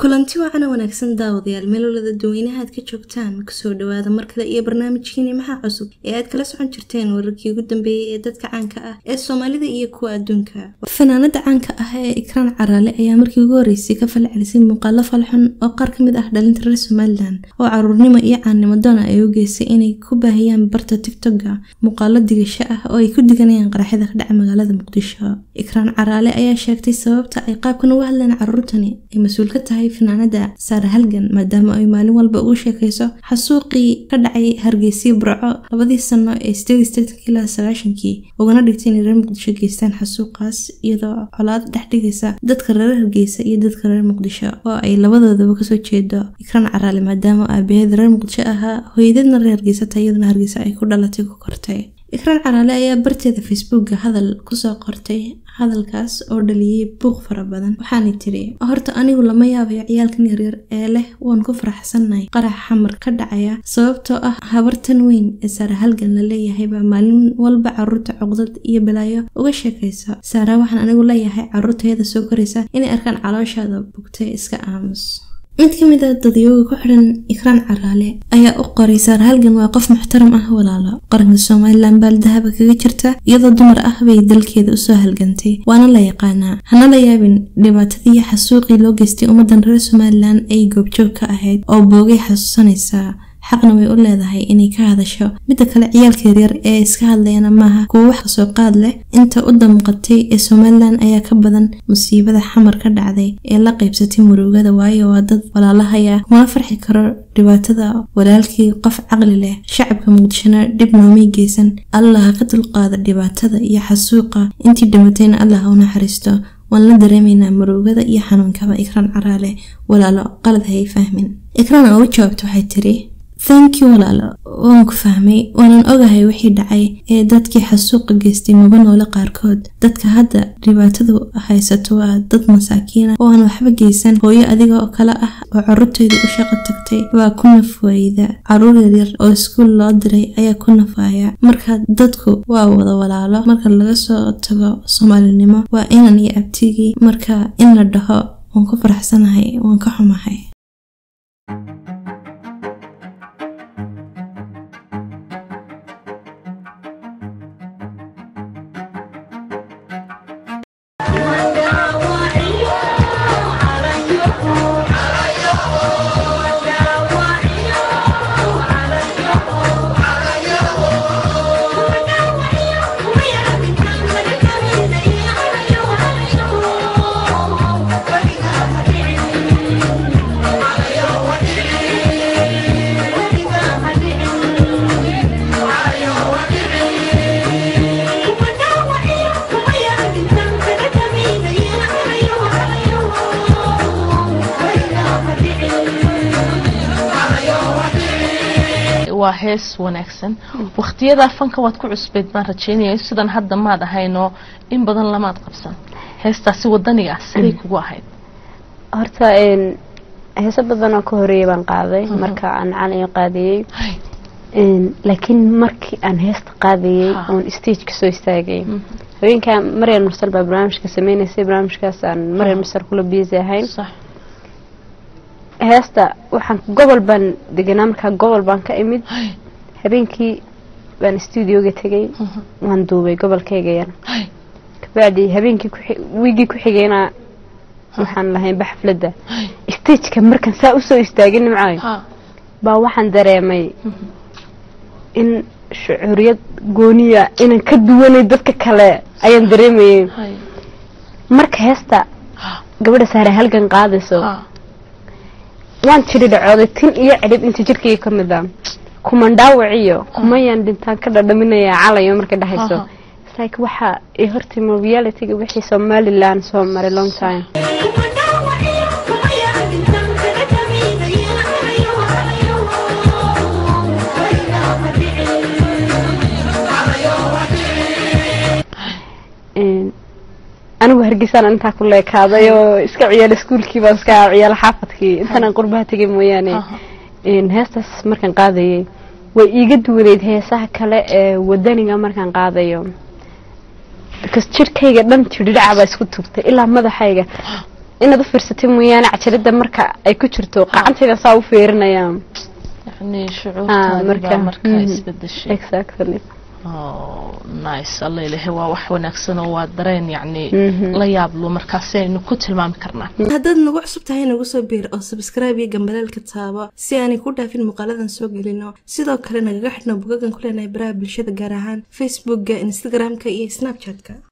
kulanti wacan wanaagsan daawadayaal meelolada dadweynaha aad ka joogtaan kusoo dhawaada mar kale iyo barnaamijkiini maxaa cusub ee aad kala socon jirteen wararkii ugu dambeeyey ee dadka caanka ah ee soomaalida iyo kuwa adduunka fanaanada caanka ah ee ikraan caraale ayaa markii ugu horreysay ka falcelisay muuqaalo falxun oo qaar ka mid ah dhalinta reer somalilan oo caruurnimo iyo caannimo doona ay u geysay inay ku baahiyaan barta tigtogga muuqaalo digasho ah oo ay ku diganayaan qaraxyada ka dhaca magaalada muqdisho ikraan caraale ayaa sheegtay sababta ay qaabkan uga hadleen caruurtani ay mas-uul ka tahay fanaanada saare halgan maadaama ay maalin walba ugu sheekayso xasuuqii ka dhacay hargeysiya burco labadii sano ee sideedii ilaa sagaashankii ugana dhigtay inay reer muqdisho geystaan xasuuqaas iyadoo colaad dhex dhigaysa dadka reer hargeysa iyo dadka reer muqdisho oo ay labadoodaba kasoo jeedo ikraan caraale maadaama aabaheed reer muqdisho ahaa hooyadeedna reer hargeysa ta iyaduna hargeysa ay ku dhalatay ku kortay ikraan caraale ayaa barteeda facebookga hadal kusoo qortay hadalkaas oo dhaliyey buuq fara badan waxaanay tiri horta anigu lama yaabayo ciyaalkan yaryar ee leh waan ku faraxsannahay qarax xamar ka dhacaya sababtoo ah habartan weyn ee saare halgan la leeyahay baa maalin walba caruurta cuqdad iyo balaayo uga sheekaysa saara waxaan anigu leeyahay caruurtayada soo koraysa inay arkaan calooshaada bugtay iska aamus mid ka mid a dadyooga ku xidhan ikraan caraale ayaa u qoray saar halgan waa qof muxtaram ah walaalo qaranka somalilan baaldahaba kaga jirta iyadoo dumar ah bay dalkeeda usoo halgantay waana la yaqaanaa hana la yaabin dhibaatadii xasuuqii loo geystay ummadan reer somalilan ay goobjoog ka ahayd oo boogay xasuusanaysaa xaqna way u leedahay inay ka hadasho midda kale ciyaalka yaryar ee iska hadlayana maaha kuwo wax kasoo qaad leh inta u damuqatay ee somalilan ayaa ka badan musiibada xamar ka dhacday ee la qaybsatay murugada waayo waa dad walaalahaya kuma farxi karo dhibaatada walaalkii qof caqli leh shacabka muqdishona dhib noomay geysan allah ka dulqaada dhibaatada iyo xasuuqa intii dhimatayna allah u naxariisto waan la dareemaynaa murugada iyo xanuunkaba ikraan caraale walaalo qalad hayay fahmin ikraan oo u jawaabta waxay tiri thank you walaalo waan ku fahmay waanan ogahay wixii dhacay ee dadkii xasuuqa geystay maba noole qaarkood dadka hadda dhibaatadu haysato waa dad masaakiina oo aan waxba geysan hooyo adiga oo kale ah oo caruurteedii u shaqo tagtay waa ku nafwayda caruur yaryar oo iskuul loo diray ayaa ku nafaaya marka dadku waa wada walaalo marka laga soo tago soomaalinimo waa inan iyo abtigii marka in la dhaho waan ku faraxsanahay waan ka xumahay waa hees wanaagsan waktiyadaa fanka waad ku cusbeyd baan rajeynaya sidan hadda maad ahaynoo in badan lamaad qabsan heestaasi wadaniga ah siday kugu ahayd horta heeso badan oo ka horeeyay baan qaaday marka aan cali qaadayey laakiin markii aan heesta qaadayey oon stageka soo istaagay haweenkaa maryal mursal baa barnaamijka sameynaysay barnaamijkaas aan maryal mursal kula biisi ahayn heesta waxaan gobol baan deganaa markaa gobol baan ka imid habeenkii baan studioga tegay waan duubay gobolkayga yar kabacdi habeenkii wiigii ku xigayna waxaan lahayn baxfladda stageka markaan saa usoo istaagay nimcaay baa waxaan dareemay in shucuuriyad gooniya inaan ka duwanay dadka kale ayaan dareemayay marka heesta gabadha saare halgan qaadayso waan jiri dhacooday tin iyo cidhib inta jirkayga ka mid a kuman dhaawaciyo kumayaan dhintaan ka dhadhaminayaa calayo markay dhexayso like waxa ay hortimo realityga wixii somaliland soo maray long time anigu hargeysaan intaa ku leekaaday oo iska ciyaala iskuulkii baan iska ciyaala xaafadkii intaan qurbaha tegay mooyaane heestaas markaan qaadayay way iiga duwaneyd heesaha kale ee wadaniga markaan qaadayo because jirkayga dhan jirdhidhaca baa isku tugtay ilaa madaxayga inaad u fiirsatay mooyaane cajalada marka ay ku jirto qacantayda saa u feerinayaan yani Ah, shucuurtaadi marka- baa markaa mhm. isbedeshay exactly Oh, nice alla ilahay waa wax wanaagsan oo waa dareen yacni Mhm. la yaablo markaasi aynu ku tilmaami karnaa haddaad nagu cusub tahay nagu soo biir oo sabskraibe iyo gambalaalka taabo si aanay ku dhaafin muuqaaladan soo gelino sidoo kale nagaga xidhno bugagan ku leenahay baraha bulshada gaar ahaan facebookga instagramka iyo snapchatka